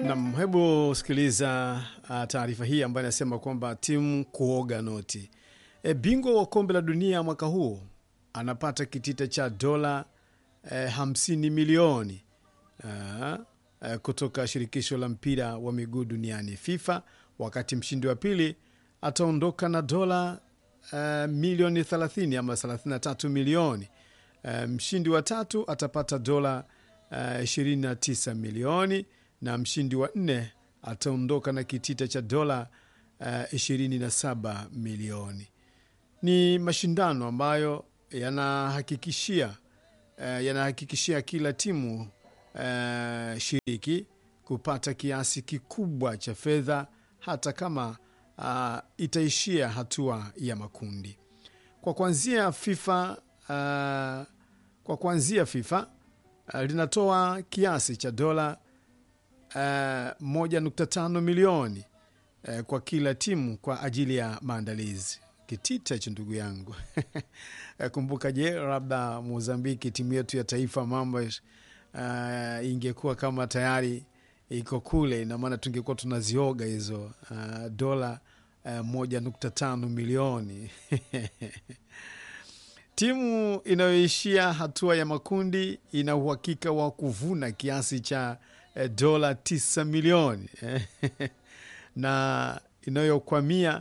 Nam, hebu sikiliza uh, taarifa hii ambayo inasema kwamba timu kuoga noti. E, bingwa wa kombe la dunia mwaka huu anapata kitita cha dola e, hamsini milioni uh, uh, kutoka shirikisho la mpira wa miguu duniani FIFA, wakati mshindi wa pili ataondoka na dola uh, milioni 30 ama 33 milioni. Uh, mshindi wa tatu atapata dola uh, 29 milioni na mshindi wa nne ataondoka na kitita cha dola uh, 27 milioni. Ni mashindano ambayo yanahakikishia uh, yanahakikishia kila timu uh, shiriki kupata kiasi kikubwa cha fedha hata kama uh, itaishia hatua ya makundi. Kwa kuanzia FIFA uh, kwa kuanzia FIFA uh, linatoa kiasi cha dola uh, 1.5 milioni uh, kwa kila timu kwa ajili ya maandalizi. Kitita hicho ndugu yangu. Kumbuka, je, labda Mozambiki, timu yetu ya taifa, mambo uh, ingekuwa kama tayari iko kule, ina maana tungekuwa tunazioga hizo uh, dola uh, moja nukta tano milioni timu inayoishia hatua ya makundi ina uhakika wa kuvuna kiasi cha eh, dola tisa milioni na inayokwamia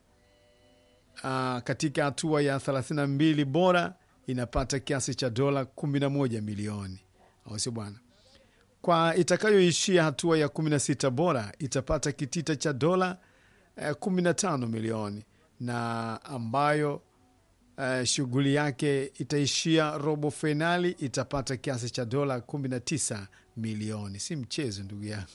uh, katika hatua ya 32 bora inapata kiasi cha dola 11 milioni, au sio bwana? Kwa itakayoishia hatua ya 16 bora itapata kitita cha dola eh, 15 milioni na ambayo Uh, shughuli yake itaishia robo fainali itapata kiasi cha dola 19 milioni. Si mchezo ndugu yangu.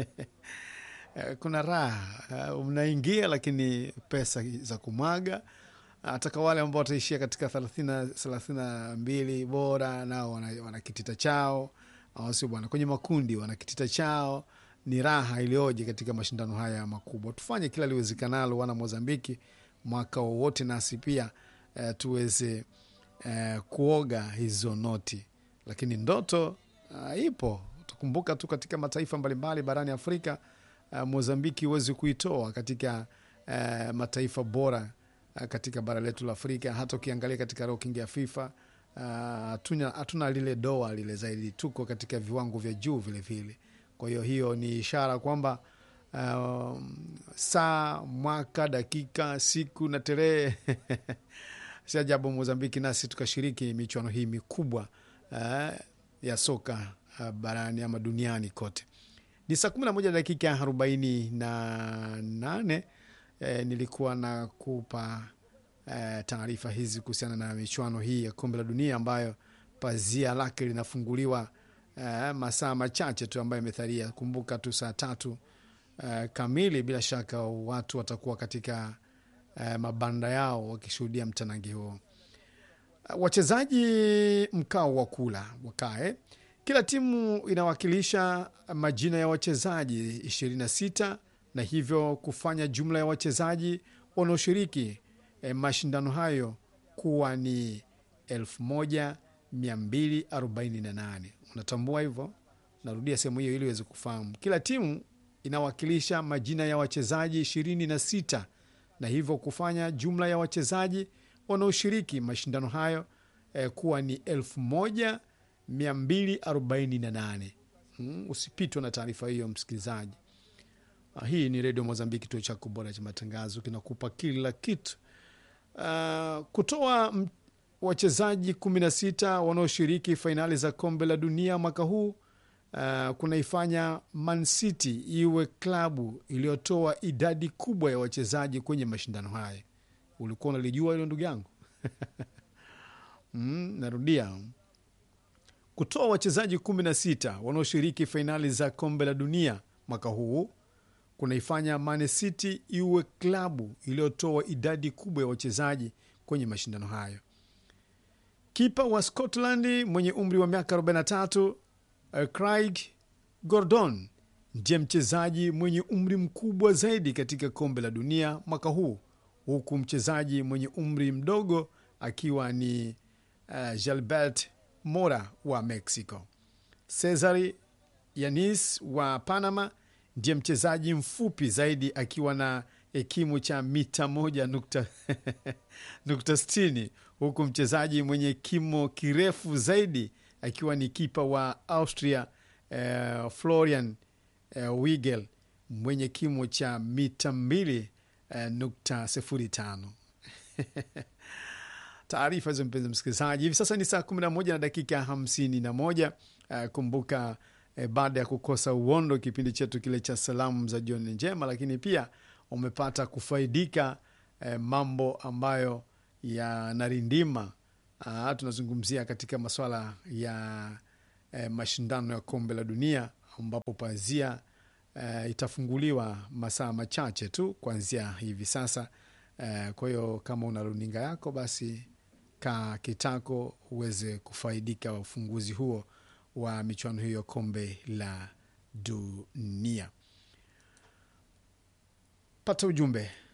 Uh, kuna raha uh, mnaingia, lakini pesa za kumwaga. Hata wale ambao wataishia katika thelathini na mbili bora nao wana, wana kitita chao, au sio bwana? Kwenye makundi wana kitita chao. Ni raha iliyoje katika mashindano haya makubwa. Tufanye kila liwezekanalo, wana Mozambiki, mwaka wowote nasi pia Uh, tuweze uh, kuoga hizo noti, lakini ndoto uh, ipo. Tukumbuka tu katika mataifa mbalimbali barani Afrika uh, Mozambiki huwezi kuitoa katika uh, mataifa bora uh, katika bara letu la Afrika. Hata ukiangalia katika ranking ya FIFA hatuna uh, lile doa lile zaidi, tuko katika viwango vya juu vilevile. Kwa hiyo hiyo ni ishara kwamba uh, saa, mwaka, dakika, siku na tarehe si ajabu Mozambiki nasi tukashiriki michuano hii mikubwa uh, ya soka uh, barani ama duniani kote. Ni saa kumi na moja dakika arobaini na nane. Eh, nilikuwa na kupa eh, taarifa hizi kuhusiana na michuano hii ya kombe la dunia ambayo pazia lake linafunguliwa eh, masaa machache tu ambayo imetharia. Kumbuka tu saa tatu eh, kamili, bila shaka watu watakuwa katika Uh, mabanda yao wakishuhudia mtanangi huo. Uh, wachezaji mkao wa kula wakae. Kila timu inawakilisha majina ya wachezaji 26 na hivyo kufanya jumla ya wachezaji wanaoshiriki eh, mashindano hayo kuwa ni 1248. Unatambua hivyo? Narudia sehemu hiyo ili uweze kufahamu. Kila timu inawakilisha majina ya wachezaji 26 na hivyo kufanya jumla ya wachezaji wanaoshiriki mashindano hayo eh, kuwa ni elfu moja mia mbili arobaini na nane. Hmm, usipitwe na taarifa hiyo msikilizaji. Ah, hii ni Redio Mozambiki, kituo chako bora cha matangazo, kinakupa kila kitu. Uh, kutoa wachezaji 16 wanaoshiriki fainali za kombe la dunia mwaka huu Uh, kunaifanya Man City iwe klabu iliyotoa idadi kubwa ya wachezaji kwenye mashindano haya. Ulikuwa unalijua hilo ndugu yangu? Mm, narudia, kutoa wachezaji 16 wanaoshiriki fainali za kombe la dunia mwaka huu kunaifanya Man City iwe klabu iliyotoa idadi kubwa ya wachezaji kwenye mashindano hayo. Kipa wa Scotland mwenye umri wa miaka 43 Craig Gordon ndiye mchezaji mwenye umri mkubwa zaidi katika kombe la dunia mwaka huu, huku mchezaji mwenye umri mdogo akiwa ni uh, Gilbert Mora wa Mexico. Cesar Yanis wa Panama ndiye mchezaji mfupi zaidi akiwa na kimo cha mita moja nukta, nukta sitini huku mchezaji mwenye kimo kirefu zaidi akiwa ni kipa wa Austria eh, Florian eh, Wigel mwenye kimo cha mita mbili eh, nukta sifuri tano. Taarifa hizo mpenzi msikilizaji, hivi sasa ni saa kumi na moja na dakika hamsini na moja. Uh, kumbuka eh, baada ya kukosa uondo kipindi chetu kile cha salamu za jioni njema, lakini pia umepata kufaidika eh, mambo ambayo yanarindima. Uh, tunazungumzia katika masuala ya eh, mashindano ya kombe la dunia ambapo pazia eh, itafunguliwa masaa machache tu kuanzia hivi sasa. Eh, kwa hiyo kama una runinga yako basi ka kitako uweze kufaidika wa ufunguzi huo wa michuano hiyo kombe la dunia. Pata ujumbe